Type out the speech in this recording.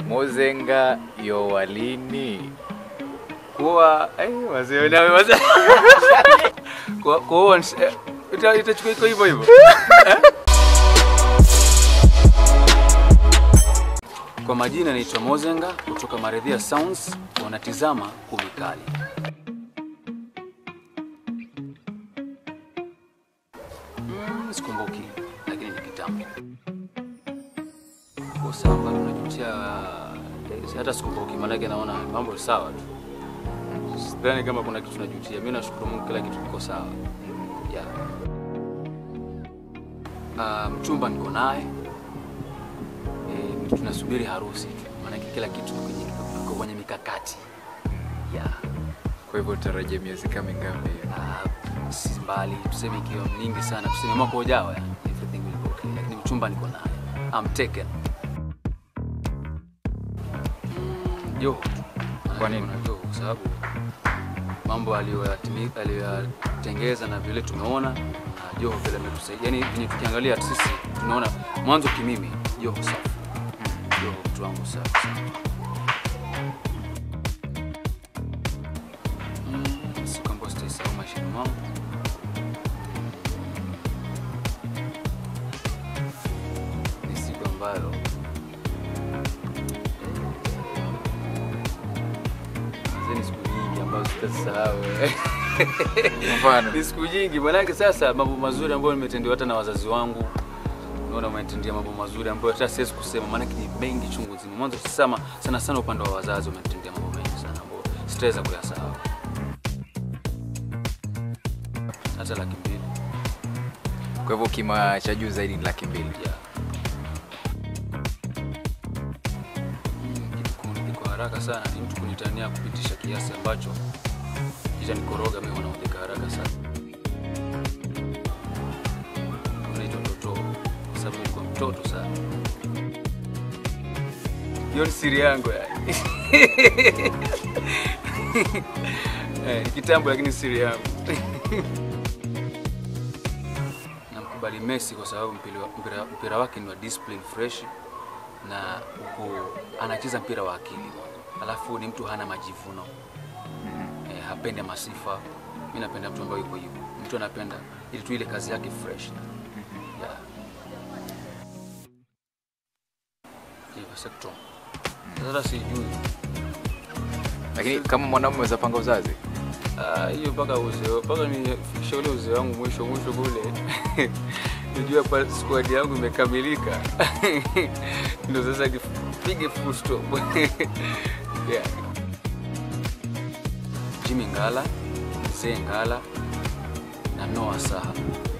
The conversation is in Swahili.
Mozenga Yowalini. kuwa eh, wazee nawe wazee kwa kwa ita itachukua iko hivyo hivyo Eh? Kwa majina naitwa Mozenga kutoka Maridhia Sounds, wanatizama Kumi Kali. Mm, sikumbuki lakini ni kitambo. Kwa sawa bado najutia eh, hata sikumbuki maanake naona mambo ni sawa tu. Sidhani kama kuna kitu najutia. Mimi nashukuru Mungu kila kitu kiko sawa. Yeah. Uh, mchumba niko naye. E, tunasubiri harusi tu. Maanake kila kitu kiko kwenye kiko kwenye mikakati. Yeah. Kwa hivyo utarajia miezi kama mingapi? Uh, si mbali tuseme ikiwa mingi sana tuseme mwaka ujao ya everything will be okay. Lakini mchumba niko naye. I'm taken. Mm, Joho. Kwa nini? Joho kwa sababu mambo aliyoyatimi- aliyoyatengeza na vile tumeona na Joho vile ametusaidia, yani venye tukiangalia sisi tunaona mwanzo kimimi Joho safi, Joho mtu wangu safi sana. Mm, siku ambayo sitaisahau maishani mwangu ni siku ambayo Hizi ni siku nyingi ambazo sitasahau. Mfano. Ni siku nyingi manake, sasa mambo mazuri ambayo nimetendewa hata na wazazi wangu, naona umenitendea mambo mazuri ambayo hata siwezi kusema, maanake ni mengi chungu nzima. Mwanzo sana sana sana upande wa wazazi umenitendea mambo mengi sana ambayo sitaweza kuyasahau. Hata laki mbili Kwa hivyo kima cha juu zaidi ni laki mbili. yeah. Mm, kitu kuni- kwa haraka sana ni mtu kunitania kupitisha kiasi ambacho kitanikoroga mimi wanaodeka haraka sana. Unaitwa mtoto kwa sababu nilikuwa mtoto sana. Hiyo ni siri yangu yani. Eh, ni kitambo lakini siri yangu. Namkubali Messi kwa sababu mpira, mpira, mpira wake ni wa discipline fresh na uko anacheza mpira wa akili mwanzo. Alafu ni mtu hana majivuno eh, hapendi masifa. Mimi napenda mtu ambaye yuko hivyo, mtu anapenda ili tu ile kazi yake fresh yeah. Hivyo sekta. Sasa sijui Lakini kama mwanaume waweza panga uzazi? Ah, hiyo mpaka uzee mpaka nifikishe ule uzee wangu mwisho mwisho kule nijua pa squad yangu imekamilika ndio sasa nipige full stop yeah. Jimmy Ngala, Mzee Ngala na Noah Saha